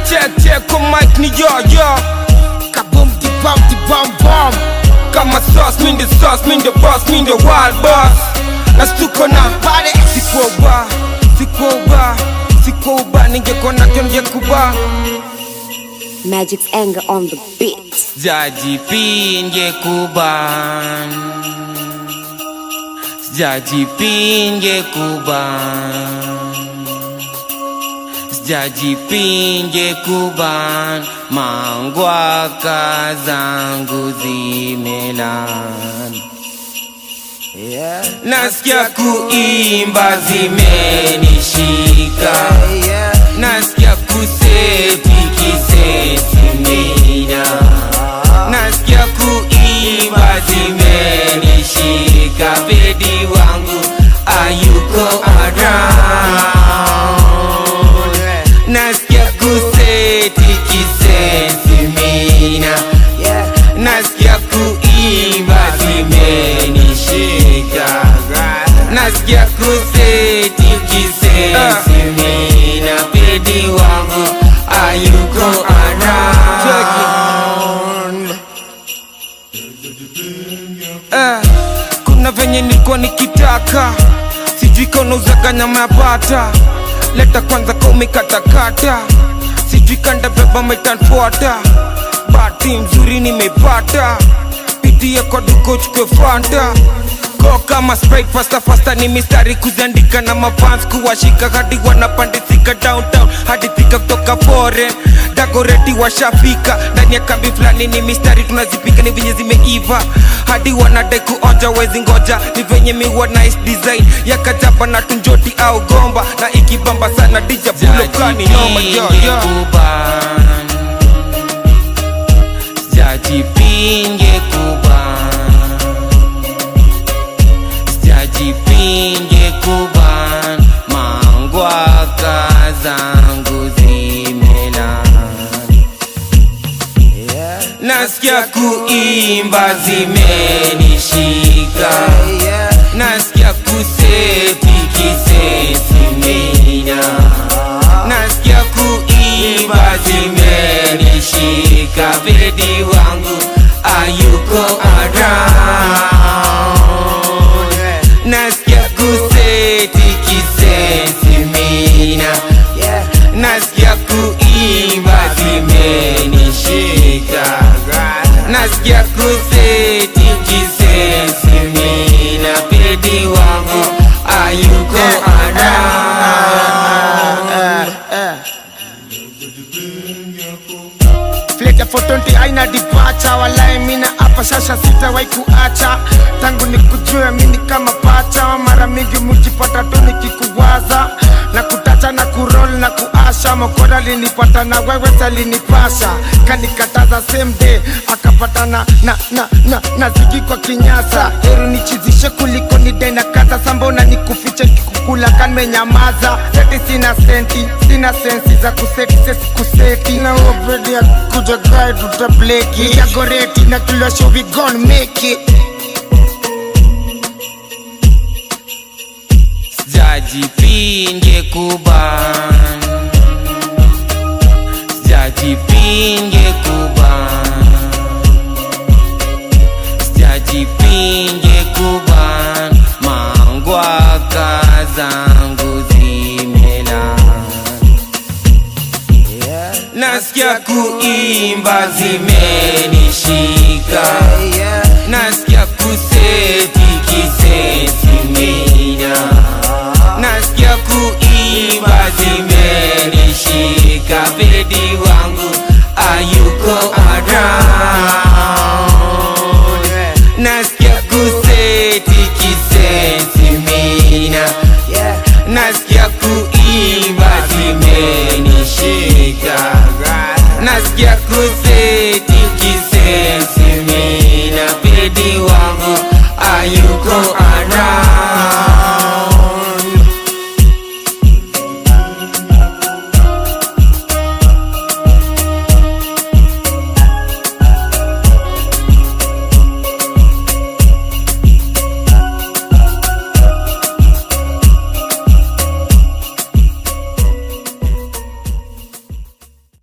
check check kwa mic ni yo yo Kaboom di bam di bam bam kama sauce mi the sauce mi the boss mi the wild boss na stuko na Pare sikuwa uba sikuwa uba sikuwa uba ningekuwa nacho ningekuba Magic's anger on the beat. Jaji pinge kuban Jaji pinge kuban Jaji pinge kuban Mangwaka zangu zimelan Yeah Nasikia kuimba zimenishika Yeah Nasikia kuseti kiseti mina Nasikia kuimba zimenishika Bedi wangu ayuko around Nasikia kuseti kiseti mina Yeah Nasikia kuimba zimenishika Nasikia kuseti kisesi mina Bedi wangu ayuko around Eh, Kuna venye nilikuwa nikitaka Sijui kama unauzaga nyama ya bata Leta kwanza kama umekatakata Sijui kanda beba metanfuata Bahati mzuri nimepata Pitia kwa duka uchukue fanta Go kama sprite fasta fasta ni mistari kuziandika na mafans kuwashika hadi wanapandisika downtown hadi fika kutoka foreign dagoreti washafika ndani ya kambi fulani ni mistari tunazipika ni venye zimeiva hadi wanadai kuonja wezi ngoja ni venye miwa nice design ya kajaba na tunjoti au gomba na ikibamba sana dija bulokani noma yo yo Sijajipinge kuban Sijajipinge kuban Mangwaka zangu zimelan Yeah Nasikia kuimba zimenishika Yeah Nasikia kuseti kisesi mina Nasikia kuimba zimenishika Bedi wangu ayuko around Nasikia kuseti kisesi mina Yeah Nasikia kuimba zimenishika Nasikia kuseti kisesi mina Bedi wangu ayuko around Flake ya 420 aina dipacha walai mina hapa sasa sitawahi kuacha tangu nikujue mini kama pacha mara mingi mujipata tu nikikuwaza na kutacha na kurol na kuasha mokora linipata na wewe salinipasha kanikataza same day akapatana na na na na zigi kwa kinyasa heru nichizishe kuliko nidai na kata sambona nikufiche kikukula kanmenyamaza seti sina senti sina sensi za kuseti sesi kuseti na opedi ya kuja gai tutableki yagoreti na tulosho we gon make it Sijajipinge kuban Sijajipinge kuban Sijajipinge kuban Mangwaka zangu zimelan Nasikia kuimba zimenishika Nasikia kuseti kisesi mina Nasikia kuimba